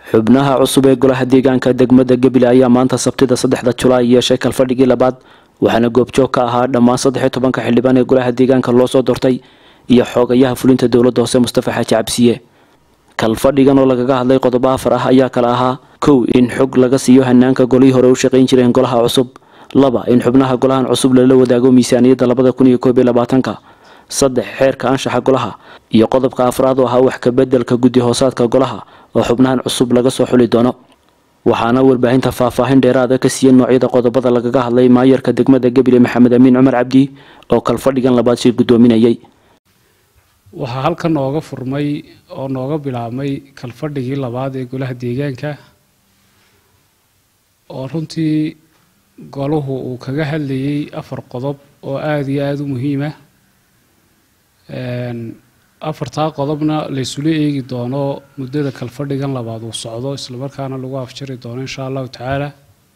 xubnaha cusub ee golaha deegaanka degmada gebile ayaa maanta sabtida saddexda julaay yeeshay kalfadhigii labaad waxaana goobjoog ka ahaa dhammaan saddexiyo tobanka xildhibaan ee golaha deegaanka loo soo doortay iyo xoogayaha fulinta dowladda hoose mustafa xaaji cabsiye kalfadhigan oo lagaga hadlay qodobo afar ah ayaa kala ahaa kow in xog laga siiyo hanaanka golihii hore u shaqayn jireen golaha cusub laba in xubnaha golahan cusub lala wadaago miisaaniyadda labada kun iyo koob iyo labaatanka saddex xeerka anshaxa golaha iyo qodobka afraad oo ahaa wax kabedelka guddi hoosaadka golaha oo xubnahan cusub laga soo xuli doono waxaana warbaahinta faahfaahin dheeraada ka siiyey noocyada qodobada lagaga hadlay maayarka degmada gebile maxamed amiin cumar cabdi oo kalfadhigan labaad shir guddoominayay waxaa halkan nooga furmay oo nooga bilaabmay kalfadhigii labaad ee golaha deegaanka oo runtii golahu uu kaga hadlayay afar qodob oo aada iyo aada u muhiima afartaa qodobna laysula eegi doono muddada kalfadhigan labaad uu socdo islamarkaana lagu afjari doono insha allahu tacaala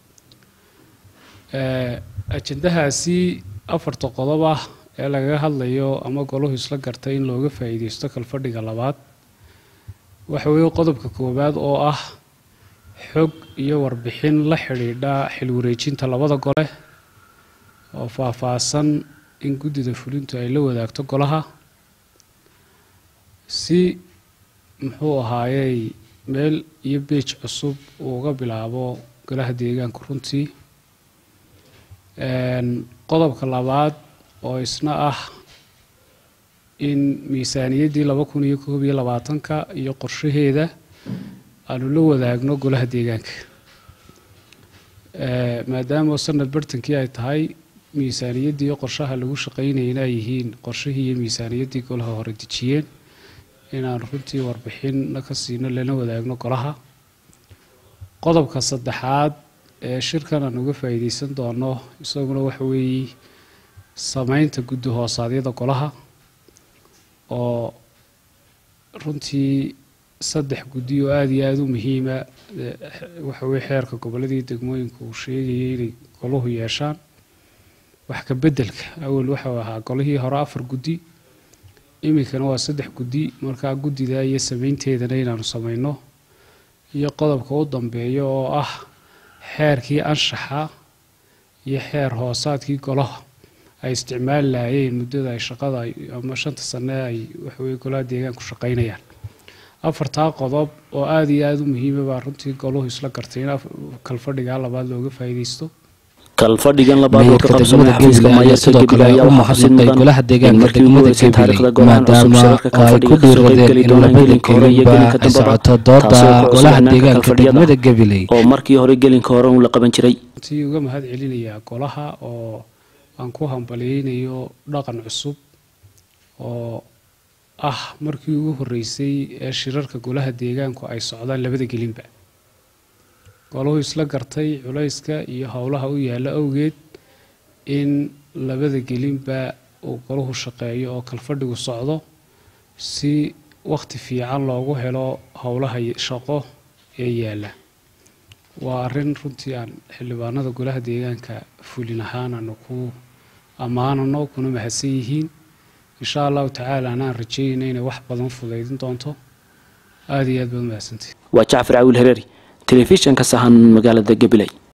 ajandahaasi afarta qodob ah ee lagaga hadlayo ama golahu isla gartay in looga faa'iideysto kalfadhiga labaad waxa weeye qodobka koowaad oo ah xog iyo warbixin la xidhiidha xilwareejinta labada gole oo faahfaahsan in guddida fulintu ay la wadaagto golaha si muxuu ahaayey meel iyo beej cusub uu uga bilaabo golaha deegaanka runtii qodobka labaad oo isna ah in miisaaniyaddii laba kun iyo koob iyo labaatanka iyo qorshaheeda aanu la wadaagno golaha deegaanka maadaama sanad bartankii ay tahay miisaaniyaddii iyo qorshaha lagu shaqaynayna ay yihiin qorshihii iyo miisaaniyaddii golaha hore dejiyeen inaan runtii warbixinna ka siino lana wadaagno golaha qodobka saddexaad ee shirkan aan uga faa'iideysan doono isaguna waxa weeye sameynta guddi hoosaadyada golaha oo runtii saddex guddi oo aada iyo aada u muhiima waxa weye xeerka gobolladii degmooyinka uu sheegayay inay golahu yeeshaan wax ka beddelka awal waxau ahaa golihii hore afar guddi iminkana waa saddex guddi markaa guddida iyo sameynteedana inaanu sameyno iyo qodobka u dambeeya oo ah xeerkii anshaxa iyo xeer hoosaadkii golaha ay isticmaali lahaayeen muddada ay shaqada ama shanta sane ay waxaweye golaha deegaanku shaqaynayaan afartaa qodob oo aada iyo aada u muhiima baa runtii goluhu isla gartay in kalfadhigaa labaad looga faa'iideysto kalfadhigan labaad oo ka qabsamada xafiiska maayarka gebile ayaa waxaa xusid mudan in markii ugu horeysay taariikhda golahan cusub shirarka kalfadhiga kasoo qaybgeli doonaan gelinka hore iyo gelinka dambaba taasoo ku cusub hanaanka kalfadhiyada oo markii hore gelinka hore uun la qaban jiray runtii uga mahad celinayaa golaha oo aan ku hambalyeynayo dhaqan cusub oo ah markii ugu horeysay ee shirarka golaha deegaanku ay socdaan labada gelinba golahu isla gartay culayska iyo howlaha u yaalla awgeed in labada gelinba uu golahu shaqeeyo oo kalfadhigu socdo si wakhti fiican loogu helo howlaha shaqo ee yaalla waa arrin runtii aan xildhibaanada golaha deegaanka fulin ahaan aanu ku ammaanano kuna mahadsan yihiin insha allahu tacaala anaan rajeynayna inay wax badan fudaydin doonto aada iyo aad baad umahadsantay waa jacfar cawiil hereeri telefishanka sahan magaalada gabiley